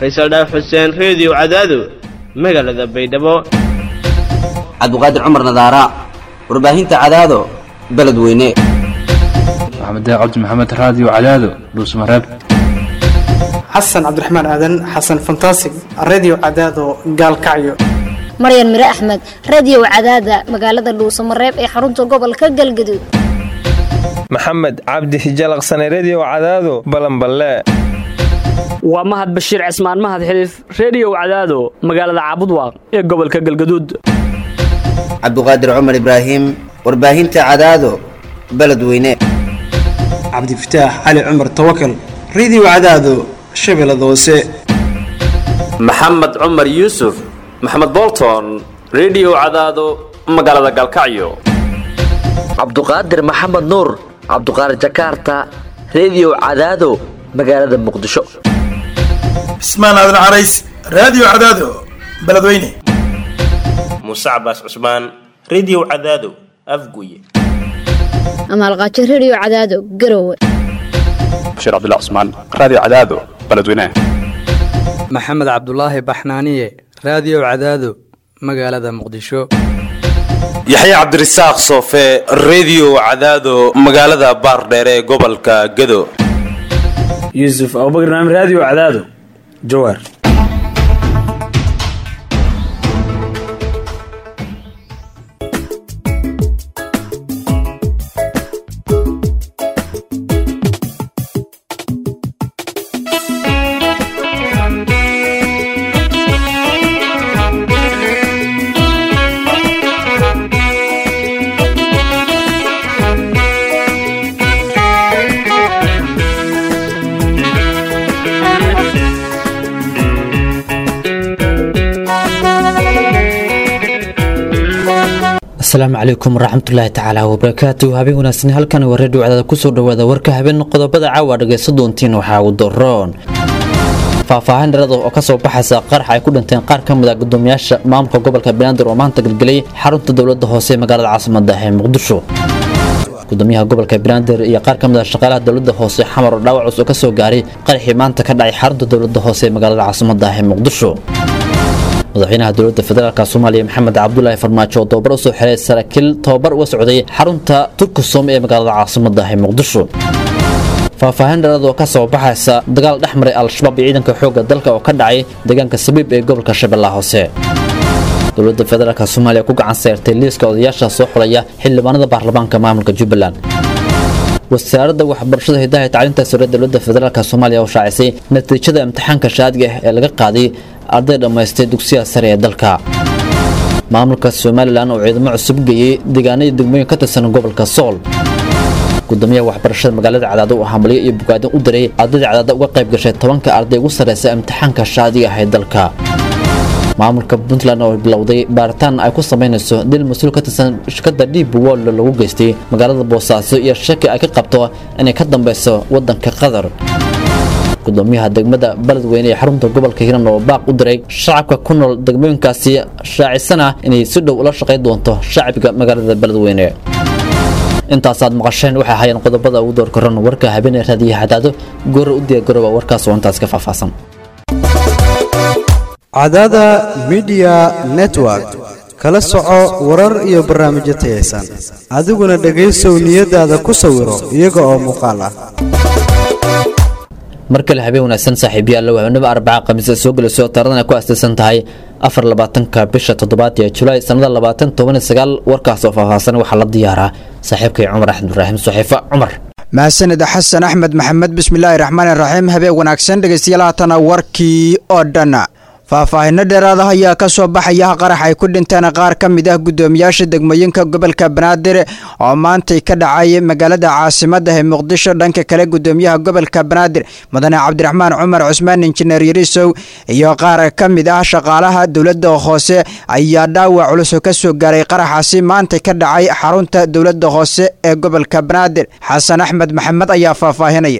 faysal dhaaf xuseen reediyo cadaado magaalada baydhabo cabdiqaadir cumar nadaara warbaahinta cadaado beledweyne maxamed cabdi maxamed raadiyo cadaado dhuusmareeb xasan cabdiraxmaan aadan xasan fantasig redio cadaado gaalkacyo maryan mire axmed radiyow cadaada magaalada dhuusamareeb ee xarunta gobolka galgaduud maxamed cabdi hijalaqsane rediyow cadaado balanballe waa mahad bashiir cismaan mahad xiliif rediyow cadaado magaalada caabudwaaq ee gobolka galgaduud cabdiqaadir cumar ibraahim warbaahinta cadaado beledweyne cabdifataax cali cumar tawakal redio cadaado shabeellada hoose maxamed cumar yuusuf maxamed bolton rediyow cadaado magaalada galkacyo cabduqaadir maxamed nuur cabduqaadir jakarta rediyow cadaado magaalada muqdisho cismaan aadan carays raadiyo cadaado beledweyne muuse cabaas cusmaan rediyow cadaado afguye amaalqaajo rediyo cadaado garowe bashiir cabdilla cusmaan raadiyo cadaado beledweyne maxamed cabdulaahi baxnaaniye raadiyo cadaado magaalada muqdisho yaxya cabdirasaaq soofe rediyo cadaado magaalada baardheere ee gobolka gado yuusuf abubakr naam raadiyo cadaado jawaar asalaamu calaykum waraxmatullaahi tacaala wabarakaatu habeen wanaagsan halkan waa reediyo cadaada kusoo dhawaada warka habeen qodobada caawa dhagaysa doontiin waxaa u daroon faahfaahin dharada oo kasoo baxaysa qarax ay ku dhinteen qaar ka mid a gudoomiyaasha maamulka gobolka banaadir oo maanta gelgelay xarunta dowlada hoose ee magaalada caasimada ee muqdisho gudoomiyaha gobolka banaadir iyo qaar ka mid a shaqaalaha dowlada hoose xamar oo dhaawac cusub kasoo gaaray qaraxii maanta ka dhacay xarunta dowlada hoose ee magaalada caasimada ee muqdisho madaxweynaha dowladda federaalk soomaaliya maxamed cabdulaahi farmaajo oo tababar usoo xiray saraakiil tababar uga socday xarunta turkusom ee magaalada caasimada ee muqdisho faahfaahin dhalad oo ka soo baxaysa dagaal dhex maray al-shabaab iyo ciidanka xoogga dalka oo ka dhacay deegaanka sabiib ee gobolka shabeellaha hoose dowladda federaalk soomaaliya ku gacan seertay liiska odayaasha soo xulaya xildhibaanada baarlamaanka maamulka jubbaland wasaaradda waxbarashada hidaha tacliinta sare dowladda federaalk soomaaliya oo shaacisay natiijada imtixaanka shaadiga ah ee laga qaaday arday dhammaystay dugsiyaha sare ee dalka maamulka somalilan oo ciidamo cusub geeyey deegaanadii degmooyin ka tirsan gobolka sool gudoomiyaha waxbarashada magaalada cadaado oo hambalyo iyo bogaadin u diray ardayda cadaada uga qayb gashay tobanka arday ugu sarreysa imtixaanka shaadiga ah ee dalka maamulka puntland oo bilowday baaritaan ay ku samaynayso dil mas-uul ka tirsan shirkadda dhiib woll lagu geystay magaalada boosaaso iyo shaki ay ka qabto inay ka dambeyso waddanka qatar gudoomiyaha degmada beledweyne ee xarunta gobolka hiran oo baaq u diray shacabka ku nool degmooyinkaasi shaacisana inay si dhow ula shaqayn doonto shacbiga magaalada beledweyne intaasaad maqasheen waxay ahaayeen qodobada ugu door koran warka habeenee raadiyaha cadaado goora u diyaargarooba warkaas oo intaas ka faahfaahsan cadaada midiya network kala soco warar iyo barnaamijyo tayaysan adiguna dhegaysow niyadaada ku sawiro iyaga oo muuqaal ah mar kale habeen wanaagsan saaxiibyaal habeenimo arbaca khamiisa soo gelayso taaradan ay ku astaysan tahay afar labaatanka bisha toddobaad ee julaay sannada labaatan toban iyo sagaal warkaas oo faahfaahsan waxaa la diyaaraa saaxiibkay cumar axmed ibraahim saxiifa cumar mahadsanid xasan axmed maxamed bismillaahi raxmaani raxiim habeen wanaagsan dhegeystayaal haatana warkii oo dhan faahfaahinno dheeraada ayaa ka soo baxaya qarax ay ku dhinteen qaar ka mid ah guddoomiyaasha degmooyinka gobolka banaadir oo maantay ka dhacay magaalada caasimada ee muqdisho dhanka kale guddoomiyaha gobolka banaadir mudane cabdiraxmaan cumar cusmaan injineer yarisow iyo qaar ka mid ah shaqaalaha dowladda hoose ayaa dhaawac culus ka soo gaaray qaraxaasi maantay ka dhacay xarunta dowladda hoose ee gobolka banaadir xasan axmed maxamed ayaa faahfaahinaya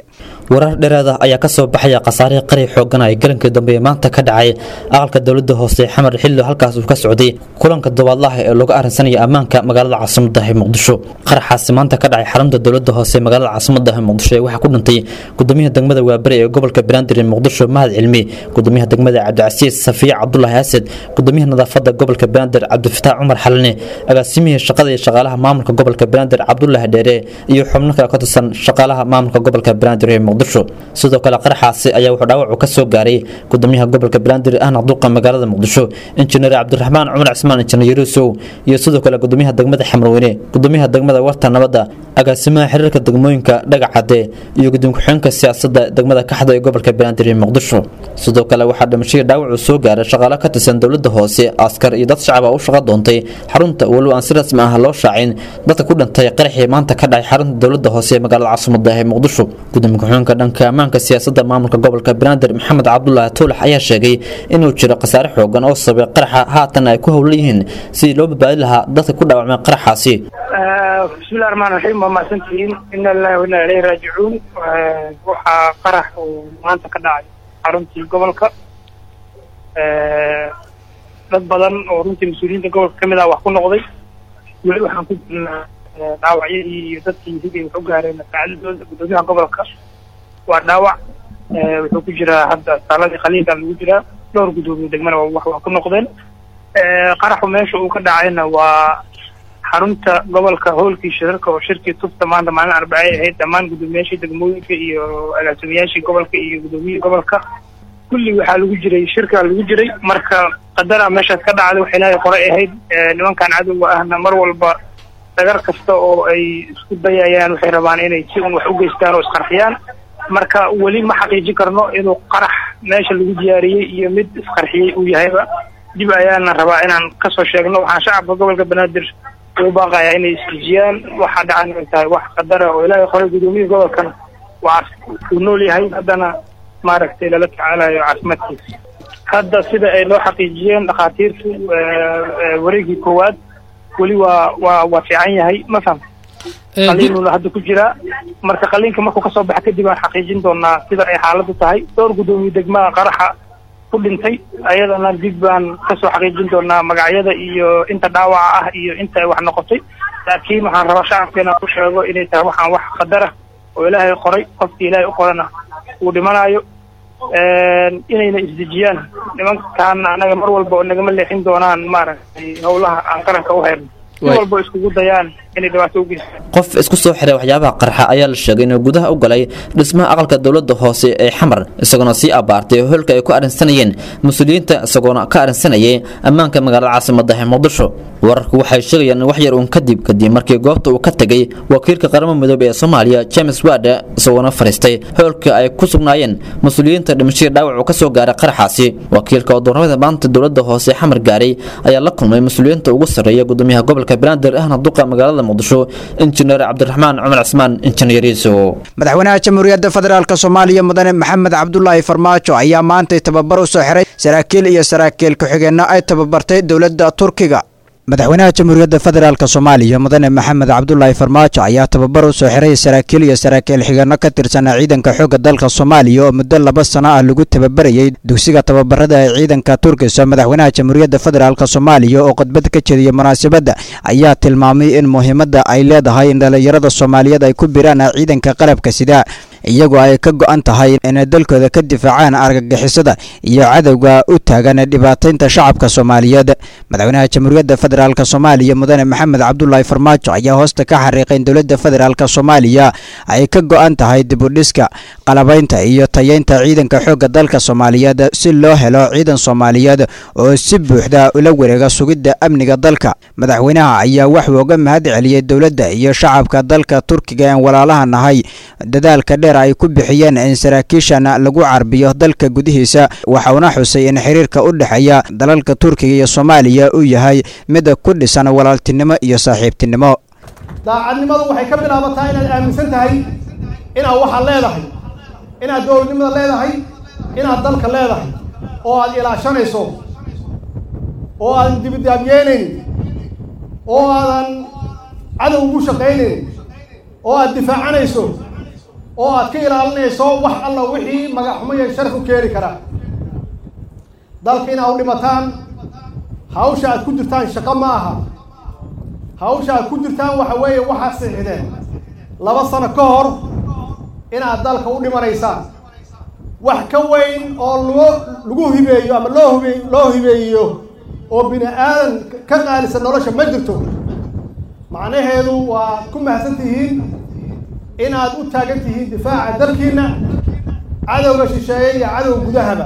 warar dheeraada ayaa kasoo baxaya khasaarihii qari xoogan ay galankii dambe ee maanta ka dhacay aqalka dowlada hoose xamar xilli halkaas uu ka socday kulanka dobaadlaha ee lagu arrinsanaya ammaanka magaalada caasimada ee muqdisho qaraxaasi maanta ka dhacay xarunta dowlada hoose ee magaalada caasimada ee muqdisho ee waxaa ku dhintay gudoomiyaha degmada waaberi ee gobolka banaadir ee muqdisho mahad cilmi gudoomiyaha degmada cabdicasiis safiya cabdulaahi asad gudoomiyaha nadaafada gobolka banaadir cabdifataax cumar xalane agaasimihii shaqada iyo shaqaalaha maamulka gobolka banaadir cabdulaahi dheere iyo xubno kale ka tirsan shaqaalaha maamulka gobolka banaadir ee muqdisho sidoo kale qaraxaasi ayaa wuxuu dhaawacu ka soo gaaray gudoomiyaha gobolka banaadir ahna duqa magaalada muqdisho injineer cabdiraxmaan cumar cismaan injineer yurusow iyo sidoo kale gudoomiyaha degmada xamarweyne gudoomiyaha degmada warta nabadda agaasimaha xiriirka degmooyinka dhagacade iyo gudoomiye ku-xigeenka siyaasadda degmada kaxda ee gobolka banaadir ee muqdisho sidoo kale waxaa dhimashadii dhaawacu soo gaaray shaqaale ka tirsan dowlada hoose askar iyo dad shacab ah u shaqo doontay xarunta walow aan si rasmi ah loo shaacin dadka ku dhintay qaraxii maanta ka dhacay xarunta dowlada hoose ee magaalada caasimada ee muqdisho gudoomiye ku-xigeenka dhanka ammaanka siyaasadda maamulka gobolka banaadir maxamed cabdulaahi tuulax ayaa sheegay inuu jiro khasaare xoogan oo sabay qaraxa haatan ay ku howlan yihiin sidii loo badbaadi lahaa dadka ku dhaawacmay qaraxaasi bismillahi raxmaan raxiim waa mahadsantihiin ina lillahi wa inna ilayhi raajicuun waxaa qarax uu maanta ka dhacay xaruntii gobolka dad badan oo runtii mas-uuliyiinta gobolka ka mid ah wax ku noqday weli waxaan ku jirnaa dhaawacyadii iyo dadkii hiday wax u gaareen saacadadooda gudoomiyaha gobolka waa dhaawac wuxuu ku jiraa hadda saaladii khaliilka lagu jiraa dhowr gudoomiye degmana wax waa ku noqdeen qaraxu meesha uu ka dhacayna waa xarunta gobolka hoolkii shirarka oo shirkii tufta maanta maalin arbacay ahayd dhammaan gudoomiyaashii degmooyinka iyo agaasimayaashii gobolka iyo gudoomiyihii gobolka kulli waxaa lagu jiray shirkaa lagu jiray marka qadara meeshaas ka dhacday wax ilaahay qoray ahayd nimankan cadowga ahna mar walba dagar kasta oo ay isku dayayaan waxay rabaan inay si un wax u geystaan oo isqarxiyaan marka weli ma xaqiijin karno inuu qarax meesha lagu diyaariyey iyo mid isqarxiyey uu yahayba dib ayaana rabaa inaan kasoo sheegno waxaan shacabka gobolka banaadir u baaqayaa inay isdejiyaan waxaa dhacan inay tahay wax qadara oo ilaahay qoray gudoomiyihii gobolkana waa uu nool yahay haddana maaragtay lala tacaalayo caafimaadkiisa hadda sida ay loo xaqiijiyeen dhakhaatiirtu wareegii koowaad weli waa waa waa fiican yahay ma faham qaliinuna hadda ku jiraa marka qaliinka markuu kasoo baxa kadib aan xaqiijin doonaa sida ay xaaladdu tahay dhowr gudoomiye degmaha qaraxa ku dhintay ayadana dib baan kasoo xaqiijin doonaa magacyada iyo inta dhaawaca ah iyo inta ay wax noqotay laakiin waxaan rabaa shacabkeena ku sheego inay tahay waxaan wax qadara oo ilaahay qoray qofkii ilaahay u qorana uu dhimanayo inayna isdejiyaan nimankaan anaga mar walba oo nagama leexin doonaan maaragtay howlaha aan qaranka u hayno si walba iskugu dayaan inay dhibaato u geystaan qof isku soo xiray waxyaabaha qarxa ayaa la sheegay inuu gudaha u galay dhismaha aqalka dowlada hoose ee xamar isagoona sii abaartay hoolka ay ku arrinsanayeen mas-uuliyiinta isagoona ka arrinsanayay ammaanka magaalada caasimada ee muqdisho wararku waxay sheegayaan in wax yar uun kadib kadib markii goobta uu ka tegay wakiilka qaramada midoobey ee soomaaliya james wade isagoona fariistay hoolka ay ku sugnaayeen mas-uuliyiinta dhimashadii dhaawac uu ka soo gaaray qaraxaasi wakiilka oo doornimada maanta dowlada hoose ee xamar gaaray ayaa la kulmay mas-uuliyiinta ugu sarreeya gudoomiyaha gobolka banaadir ahna duqa magaalada muqdisho injineer cabdiraxmaan cumar cismaan injineer yuusuf madaxweynaha jamhuuriyadda federaalk soomaaliya mudane maxamed cabdulaahi farmaajo ayaa maantay tababar u soo xiray saraakiil iyo saraakiil ku-xigeenno ay tababartay dowladda turkiga madaxweynaha jamhuuriyadda federaalk soomaaliya mudane maxamed cabdulaahi farmaajo ayaa tababar u soo xiray saraakiil iyo saraakiil xigeenno ka tirsanaa ciidanka xoogga dalka soomaaliya oo muddo laba sano ah lagu tababarayay dugsiga tababarada ee ciidanka turkiso madaxweynaha jamhuuriyadda federaalk soomaaliya oo khudbad ka jeediyey munaasabadda ayaa tilmaamay in muhiimadda ay leedahay in dhallinyarada soomaaliyeed ay ku biraan ciidanka qalabka sida iyagoo ay ka go'an tahay inay dalkooda ka difaacaan argagixisada iyo cadowga u taagan dhibaataynta shacabka soomaaliyeed madaxweynaha jamhuuriyadda federaalk soomaaliya mudane maxamed cabdulaahi farmaajo ayaa hoosta ka xariiqay in dowladda federaalk soomaaliya ay ka go'an tahay dibudhiska qalabaynta iyo tayeynta ciidanka xoogga dalka soomaaliyeed si loo helo ciidan soomaaliyeed oo si buuxda ula wareega sugidda amniga dalka madaxweynaha ayaa waxuu uga mahad celiyey dowladda iyo shacabka dalka turkiga een walaalaha nahay dadaalka dheer ay ku bixiyeen in saraakiishan lagu carbiyo dalka gudihiisa waxauna xusay in xiriirka u dhexeeya dalalka turkiga iyo soomaaliya uu yahay mid ku dhisan walaaltinimo iyo saaxiibtinimo daacadnimadu waxay ka bilaabataa inaad aaminsan tahay inaad waxaad leedahay inaad dowladnimada leedahay inaad dalka leedahay oo aad ilaashanayso oo aadan dibidaabyeynaynin oo aadan cadow ugu shaqaynayn oo aad difaacanayso oo aad ka ilaalinayso wax alla wixii magaxxumo iyo sharaf u keeni karaa dalka inaad u dhimataan hawsha aad ku jirtaan shaqo ma aha hawsha aad ku jirtaan waxa weeye waxaad siixdeen laba sano ka hor inaad dalka u dhimanaysaan wax ka weyn oo loo lagu hibeeyo ama loo hibe loo hibeeyo oo bini aadan ka qaalisan nolosha ma jirto macnaheedu waa ku mahadsan tihiin inaad u taagan tihiin difaaca dalkiina cadowga shisheeye iyo cadowga gudahaba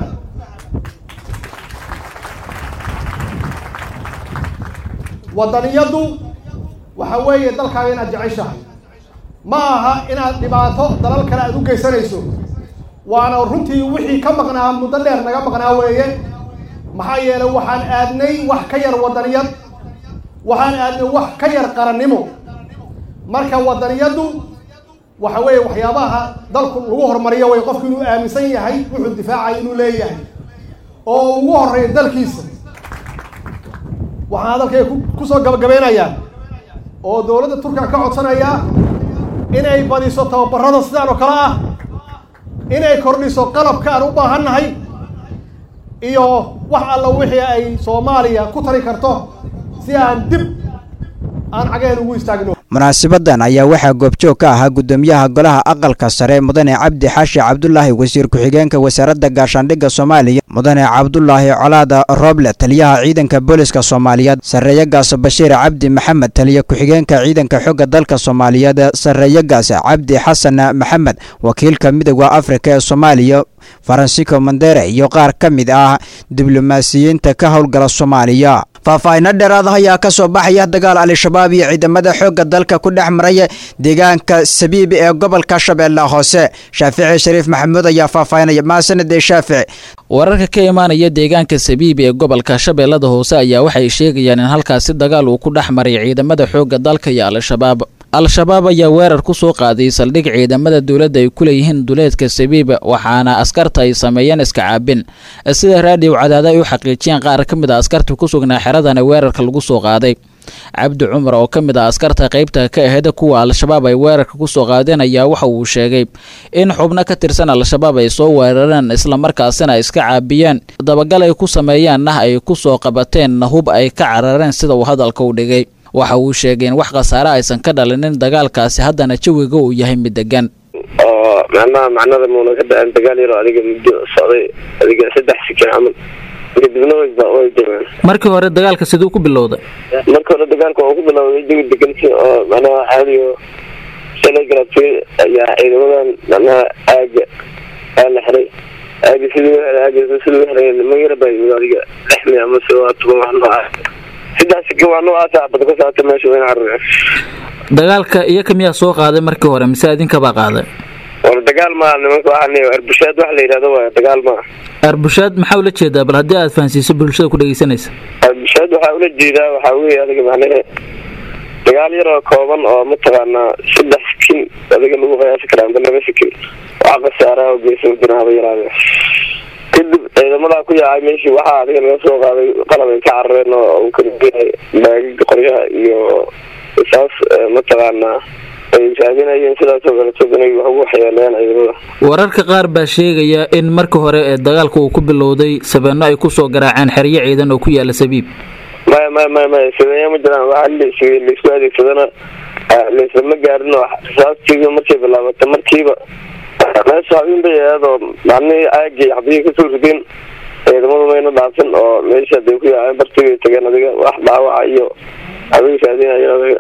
waddaniyaddu waxa weeye dalkaaga inaad jeceshahay ma aha inaad dhibaato dalal kale aad u geysanayso waana runtii wixii ka maqnaa muddo dheer naga maqnaa weeye maxaa yeelay waxaan aadnay wax ka yar waddaniyad waxaan aadnay wax ka yar qarannimo marka waddaniyaddu waxa weeye waxyaabaha dalku lagu horumariyo way qofku inuu aaminsan yahay wuxuu difaacaya inuu leeyahay oo ugu horreeya dalkiisa waxaan hadalkayga kusoo gabagabeynayaa oo dowladda turkiga ka codsanayaa inay badiso tababarada sidaan oo kale ah inay kordhiso qalabka aan u baahannahay iyo wax alla wixii ay soomaaliya ku tari karto si aan dib aan cagaheen ugu istaagno munaasibadan ayaa waxaa goobjoog ka ahaa gudoomiyaha golaha aqalka sare mudane cabdi xaashi cabdulaahi wasiir ku-xigeenka wasaaradda gaashaandhigga soomaaliya mudane cabdulaahi colaada rooble taliyaha ciidanka booliska soomaaliyeed sarreeyagaas bashiir cabdi maxamed taliya ku-xigeenka ciidanka xooga dalka soomaaliyeed sarreeyagaas cabdi xasan maxamed wakiilka midooda afrika ee soomaaliya faransico mandere iyo qaar ka mid ah diblomaasiyiinta ka howlgala soomaaliya faahfaahinno dheeraada ayaa ka soo baxaya dagaal al-shabaab iyo ciidamada xoogga dalka ku dhex maraya deegaanka sabiibi ee gobolka shabeelle hoose shaafici shariif maxamuud ayaa faahfaahinaya maasanade shaafici wararka ka imaanaya deegaanka sabiibi ee gobolka shabeellada hoose ayaa waxay sheegayaan in halkaasi dagaal uu ku dhex maray ciidamada xoogga dalka iyo al-shabaab al-shabaab ayaa weerar ku soo qaaday saldhig ciidamada dowladda ay ku leeyihiin duleedka sabiib waxaana askarta ay sameeyeen iska caabin sida raadiyo cadaada ay u xaqiijiyeen qaar ka mid a askarta ku sugnaa xeradana weerarka lagu soo qaaday cabdi cumar oo ka mid ah askarta qaybta ka aheyd kuwa al-shabaab ay weerarka ku soo qaadeen ayaa waxa uu sheegay in xubno ka tirsan al-shabaab ay soo weerareen islamarkaasina ay iska caabiyeen dabagal ay ku sameeyaanna ay ku soo qabateen hub ay ka carareen sida uu hadalka u dhigay waxa uu sheegay in wax khasaare aysan ka dhalinin dagaalkaasi haddana jawiga uu yahay mid degan oo macnaha macnada muuna ka da-an dagaal yaroo adiga muddo socday adiga saddex sikin camal kadibna way way jabeen markii hore dagaalka siduu ku bilowday marka hore dagaalka waa ku bilowday jawi degansi oo macnaha caadiyo shalay galabtay ayaa ciidamadan macnaha aaga aa la xiray aaga sidii aaga sidii u xiray nima yara baa yimid adiga lixmi ama se waa toban wax noocaas saddex sikin waa noocaasa bada ka saata meesha wayna carareen dagaalka iyaka miyaa soo qaaday markii hore mise idinkabaa qaaday war dagaal maa nimanka waxaa arbushaad wax la yidhahdo waay dagaal maa arbushaad maxaa ula jeedaa bal haddii aad fahansiiso bulshada ku dhegeysanaysa arbushaad waxaa ula jeedaa waxaa weeye adiga macnahe dagaal yaroo kooban oo mataqaanaa saddex sikin adiga lagu qiyaasi karaa amba laba sikin wax khasaaraha oo geysa ma jiraan haba yaraade kadib ciidamadaa ku yaacay meeshii waxaa adiga laga soo qaaday qalab ay ka carareen oo uu kalageynay baagiga qoryaha iyo saas mataqaanaa ay raadinayeen sidaasoo kaleto inay wax ugu waxyeeleeyaan ciidamada wararka qaar baa sheegaya in marka hore ee dagaalka uu ku bilowday sabeeno ay kusoo garaaceen xeryo ciidan oo ku yaala sabiib maya maya maya maya sabeeya ma jiraan waxaa laisg laisku adeegsadana laislama gaarin oo rasaastii markay bilaabata markiiba meesha habeen bay aadoo macnihii aagii xabiyii kasoo rideen ciidamadu mayna dhaafin oo meesha haday ku yaaceen bartigay tageen adiga wax dhaawaca iyo habeen raadinayeen adiga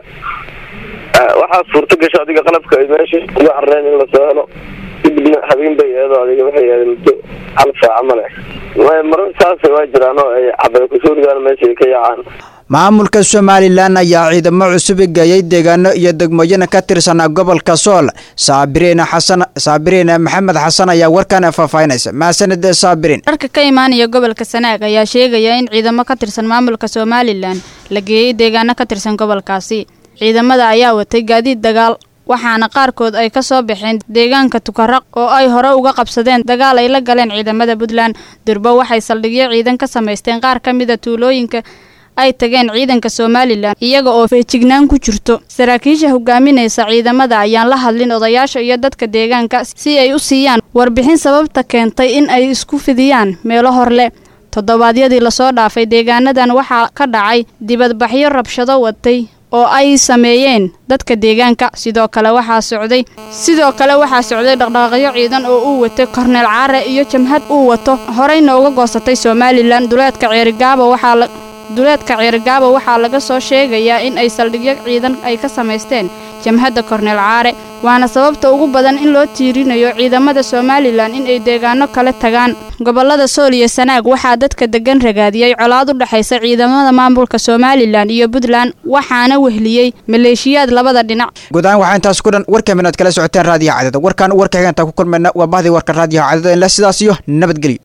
waxaa suurta gasho adiga qalabka ay meesha uga carareen in lasoo helo kadibna habeen bay eedo adiga waxay aadeen muddo hal saaca male marar saas waa jiraan oo ay cabay kusoo ridaan meesha ay ka yaacaan maamulka somalilan ayaa ciidamo cusub geeyey deegaano iyo degmooyin ka tirsan gobolka sool saabiriin xasan saabiriin maxamed xasan ayaa warkan faahfaahinaysa mahadsanid saabiriin warka ka imaanaya gobolka sanaag ayaa sheegaya in ciidamo ka tirsan maamulka somalilan la geeyey deegaano ka tirsan gobolkaasi ciidamada ayaa watay gaadiid dagaal waxaana qaarkood ay ka soo baxeen deegaanka tukaraq oo ay hore uga qabsadeen dagaal ay la galeen ciidamada puntland durbo waxay saldhigyo ciidan ka samaysteen qaar ka mida tuulooyinka ay tageen ciidanka somalilan iyaga oo feejignaan ku jirto saraakiisha hogaaminaysa ciidamada ayaan la hadlin odayaasha iyo dadka deegaanka si ay u siiyaan warbixin sababta keentay in ay isku fidiyaan meelo horleh toddobaadyadii lasoo dhaafay deegaanadan waxaa ka dhacay dibadbaxyo rabshado watay oo ay sameeyeen dadka deegaanka sidoo kale waxaa socday sidoo kale waxaa socday dhaqdhaqaaqyo ciidan oo uu watay korneel caare iyo jamhad uu wato horeyna uga goosatay somalilan duleedka ceerigaabo waxaa la duleedka ceerigaabo waxaa laga soo sheegayaa in ay saldhigyo ciidan ay ka samaysteen jamhadda korneel caare waana sababta ugu badan in loo tiirinayo ciidamada somalilan in ay deegaano kale tagaan gobolada sool iyo sanaag waxaa dadka degan ragaadiyey colaad u dhexaysa ciidamada maamulka somalilan iyo puntland waxaana wehliyey maleeshiyaad labada dhinac guud ahaan waxaa intaas ku dhan warka minaad kala socoteen raadiyaha cadada warkaan warka xigantaa ku kulmayna waa bahdii warka raadiyaha cadada in le sidaas iyo nabadgelyo